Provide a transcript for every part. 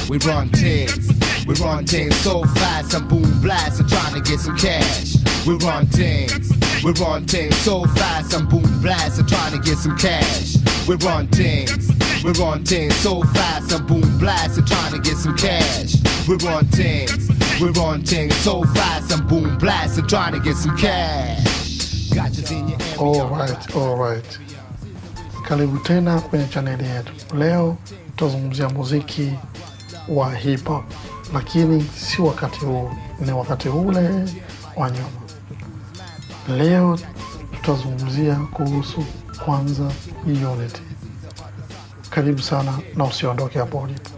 We run things. We run things so fast and boom blast and trying to get some cash. We run things. We run things so fast and boom blast and trying to get some cash. We run things. We run things so fast and boom blast and trying to get some cash. We run things. We run things so fast and boom blast and trying to get some cash. Gotchas in your area. Alright, alright. Karibu tena kwenye chaneli yetu. Leo tutazungumzia muziki wa hip hop, lakini si wakati huu, ni wakati ule wa nyuma. Leo tutazungumzia kuhusu kwanza Unity. Karibu sana na usiondoke hapo ulipo.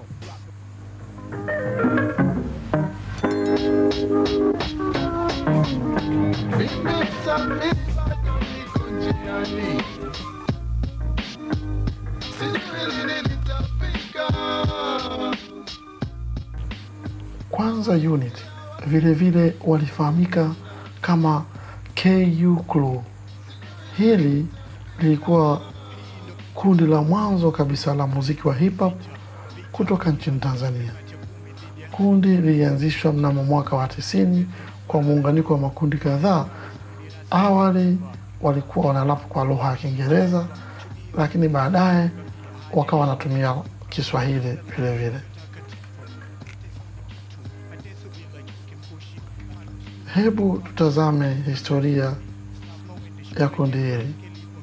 Kwanza Unity vile vile walifahamika kama KU Crew. Hili lilikuwa kundi la mwanzo kabisa la muziki wa hip hop kutoka nchini Tanzania. Kundi lilianzishwa mnamo mwaka wa tisini kwa muunganiko wa makundi kadhaa. Awali walikuwa wanalapu kwa lugha ya Kiingereza, lakini baadaye wakawa wanatumia Kiswahili vile vile. Hebu tutazame historia ya kundi hili.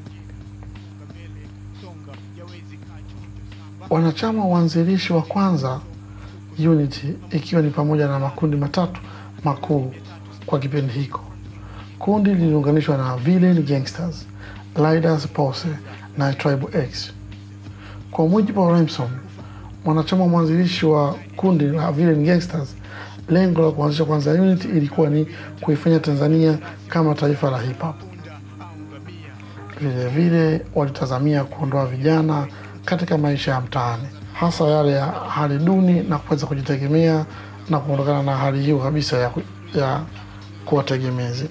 Wanachama waanzilishi wa kwanza Unity ikiwa ni pamoja na makundi matatu makuu kwa kipindi hiko. Kundi liliunganishwa na Villain Gangsters, Leaders Posse na Tribe X. Kwa mujibu wa Remson, mwanachama mwanzilishi wa kundi la Villain Gangsters, lengo la kuanzisha kwanza Unity ilikuwa ni kuifanya Tanzania kama taifa la hip hop. Vile vile walitazamia kuondoa vijana katika maisha ya mtaani, hasa yale ya hali duni na kuweza kujitegemea na kuondokana na hali hiyo kabisa ya, ku- ya kuwa tegemezi.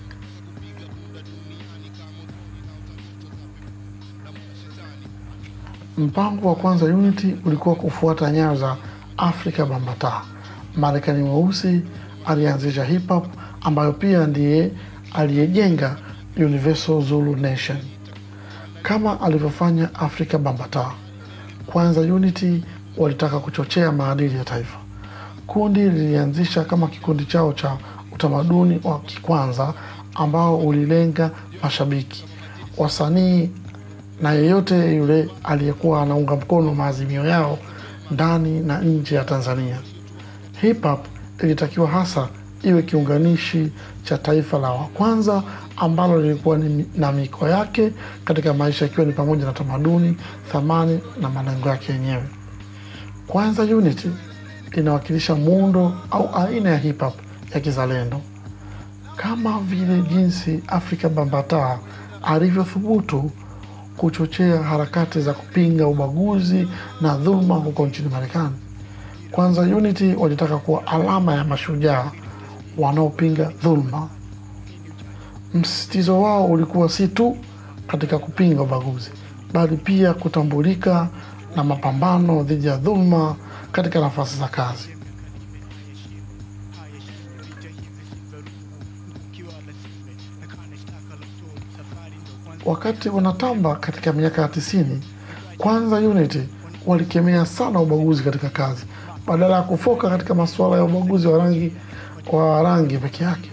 Mpango wa kwanza Unity ulikuwa kufuata nyayo za Afrika Bambata. Marekani mweusi alianzisha hip hop ambayo pia ndiye aliyejenga Universal Zulu Nation kama alivyofanya Afrika Bambata. Kwanza Unity walitaka kuchochea maadili ya taifa. Kundi lilianzisha kama kikundi chao cha utamaduni wa kikwanza ambao ulilenga mashabiki, wasanii na yeyote yule aliyekuwa anaunga mkono maazimio yao ndani na nje ya Tanzania. Hip hop ilitakiwa hasa iwe kiunganishi cha taifa la wa kwanza ambalo lilikuwa ni na miko yake katika maisha, ikiwa ni pamoja na tamaduni, thamani na malengo yake yenyewe. Kwanza Unity inawakilisha muundo au aina ya hip hop ya kizalendo, kama vile jinsi Afrika Bambata alivyothubutu kuchochea harakati za kupinga ubaguzi na dhuluma huko nchini Marekani. Kwanza Unity walitaka kuwa alama ya mashujaa wanaopinga dhuluma. Msisitizo wao ulikuwa si tu katika kupinga ubaguzi, bali pia kutambulika na mapambano dhidi ya dhuluma katika nafasi za kazi. Wakati wanatamba katika miaka ya tisini, kwanza Unity walikemea sana ubaguzi katika kazi badala ya kufoka katika masuala ya ubaguzi wa rangi wa rangi peke yake.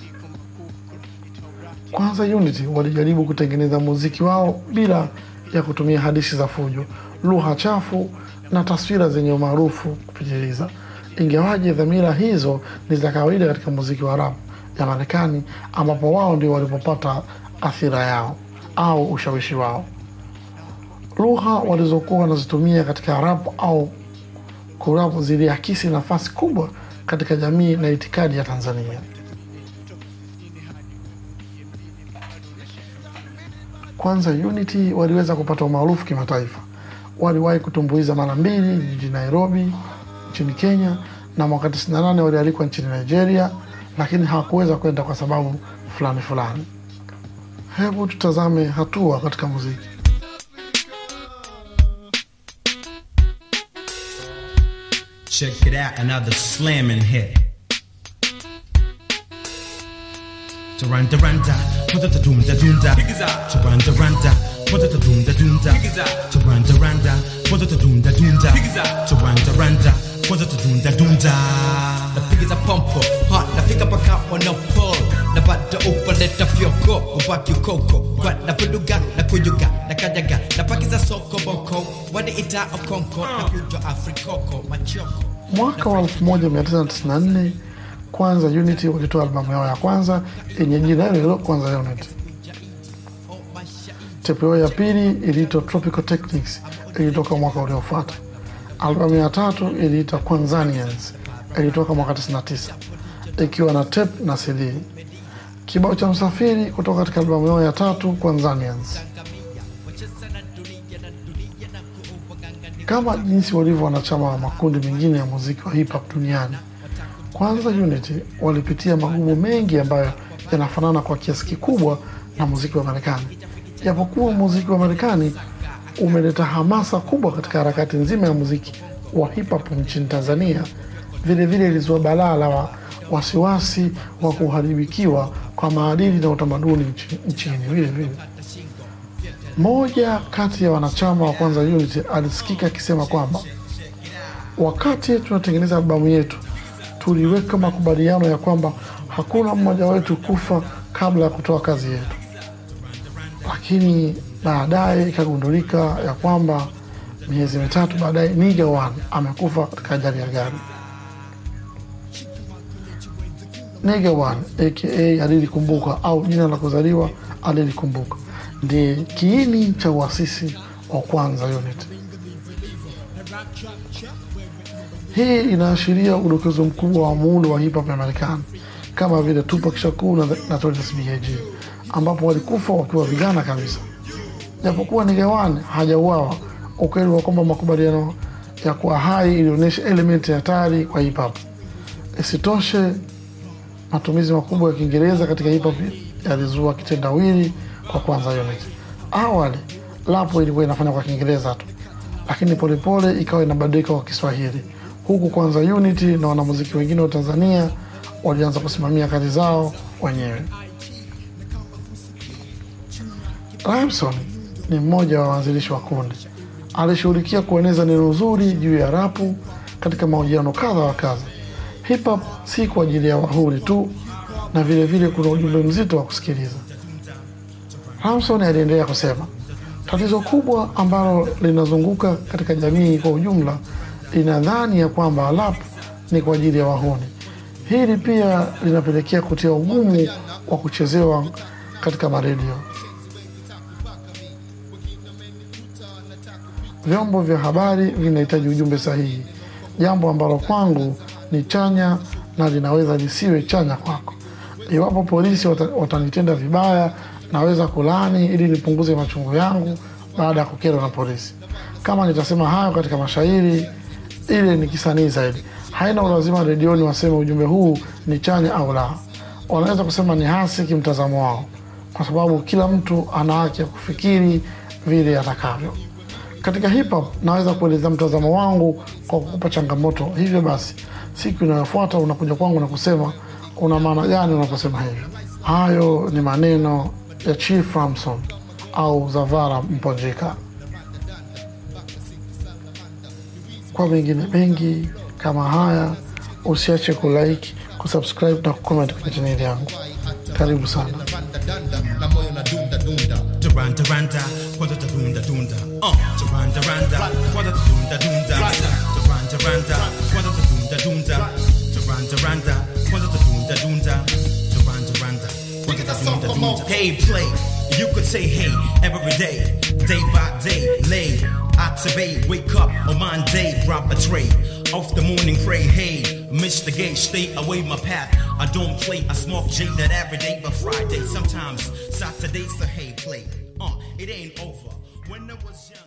Kwanza Unity walijaribu kutengeneza muziki wao bila ya kutumia hadithi za fujo, lugha chafu na taswira zenye umaarufu kupitiliza. Ingawaje dhamira hizo ni za kawaida katika muziki wa rap ya Marekani, ambapo wao ndio walipopata athira yao au ushawishi wao. Lugha walizokuwa wanazitumia katika rap au kurapu ziliakisi nafasi kubwa katika jamii na itikadi ya Tanzania. Kwanza Unity waliweza kupata umaarufu kimataifa. Waliwahi kutumbuiza mara mbili jijini Nairobi nchini Kenya, na mwaka 98 walialikwa nchini Nigeria, lakini hawakuweza kwenda kwa sababu fulani fulani. Hebu tutazame hatua katika muziki. Check it out, another slamming hit. Taranda randa, put the doom da doom da. Taranda randa, put the doom da doom da. Taranda randa, put the doom da doom da. Taranda randa, put the doom da doom da. napigiza pompo hot nafika paka wanapo na bado upaleta fyoko ubaki ukoko kwa na vuluga na kuyuga na kanyaga na pakiza soko boko waniita okonko na kujo afrikoko machoko Mwaka wa 1994 kwanza Unity walitoa albamu yao ya kwanza yenye jina hilo hilo kwanza Unity. Tepu yao ya pili iliitwa Tropical Techniques ilitoka mwaka uliofuata. Albamu ya tatu iliitwa Kwanzanians ilitoka mwaka 99 ikiwa na tape na CD. Kibao cha Msafiri kutoka katika albamu yao ya tatu Kwanzanians. Kama jinsi walivyo wanachama wa makundi mengine ya muziki wa hip hop duniani, kwanza Unity walipitia magumu mengi ambayo yanafanana kwa kiasi kikubwa na muziki wa Marekani. Japokuwa muziki wa Marekani umeleta hamasa kubwa katika harakati nzima ya muziki wa hip hop nchini Tanzania, vilevile ilizua balaa la wa- wasiwasi wa kuharibikiwa kwa maadili na utamaduni nchi- nchini vile vile. Mmoja kati ya wanachama wa kwanza Unity alisikika akisema kwamba wakati tunatengeneza albamu yetu tuliweka makubaliano ya kwamba hakuna mmoja wetu kufa kabla ya kutoa kazi yetu, lakini baadaye ikagundulika ya kwamba miezi mitatu baadaye Nigga One amekufa katika ajali ya gari. Nigga One aka Alili Kumbuka au jina la kuzaliwa Alili Kumbuka ndiye kiini cha uasisi wa kwanza Unity. Hii inaashiria udokezo mkubwa wa muundo wa hip hop ya Marekani kama vile Tupac Shakur na The Notorious B.I.G. ambapo walikufa wakiwa vijana kabisa. Japokuwa Nigga One hajauawa, ukweli wa kwamba makubaliano ya kuwa hai ilionyesha elementi hatari kwa hip hop. Isitoshe, matumizi makubwa ya Kiingereza katika hip hop yalizua kitendawili kwa kwanza Unity. Awali lapo ilikuwa inafanya kwa Kiingereza tu, lakini polepole ikawa inabadilika kwa Kiswahili, huku kwanza Unity na wanamuziki wengine wa Tanzania walianza kusimamia kazi zao wenyewe. Rhymson ni mmoja wa waanzilishi wa kundi. Alishughulikia kueneza neno zuri juu ya rapu katika mahojiano kadha wa kadha. Hip hop si kwa ajili ya wahuri tu, na vile vile kuna ujumbe mzito wa kusikiliza. Ramson aliendelea kusema, tatizo kubwa ambalo linazunguka katika jamii kwa ujumla linadhani ya kwamba rap ni kwa ajili ya wahuni. Hili pia linapelekea kutia ugumu wa kuchezewa katika maredio. Vyombo vya habari vinahitaji ujumbe sahihi, jambo ambalo kwangu ni chanya na linaweza lisiwe chanya kwako. Iwapo polisi wata- watanitenda vibaya, naweza kulani ili nipunguze machungu yangu baada ya kukerwa na polisi. Kama nitasema hayo katika mashairi, ile ni kisanii zaidi. Haina ulazima redioni waseme ujumbe huu ni chanya au la. Wanaweza kusema ni hasi kimtazamo wao, kwa sababu kila mtu ana haki ya kufikiri vile atakavyo. Katika hip hop naweza kueleza mtazamo wangu kwa kukupa changamoto. Hivyo basi, siku inayofuata unakuja kwangu na kusema una maana gani unaposema hivyo. Hayo ni maneno ya Chief Ramson au Zavara Mponjika. Kwa mengine mengi kama haya, usiache kulike, kusubscribe na kucomment kwenye chaneli yangu. Karibu sana. na moyo na dunda dunda Duranda randa, kwanda da dunda dunda. Uh, Duranda randa, kwanda da dunda dunda. Duranda randa, kwanda da dunda dunda. Duranda randa, kwanda da dunda dunda. Duranda randa, kwanda da dunda dunda. Hey, play. You could say hey every day, day by day. Lay, activate, wake up on Monday, drop a tray. Off the morning pray, hey, miss the gate, stay away my path. I don't play, I smoke J that every day, but Friday, sometimes Saturdays, so hey, play. Uh, it ain't over. When I was young.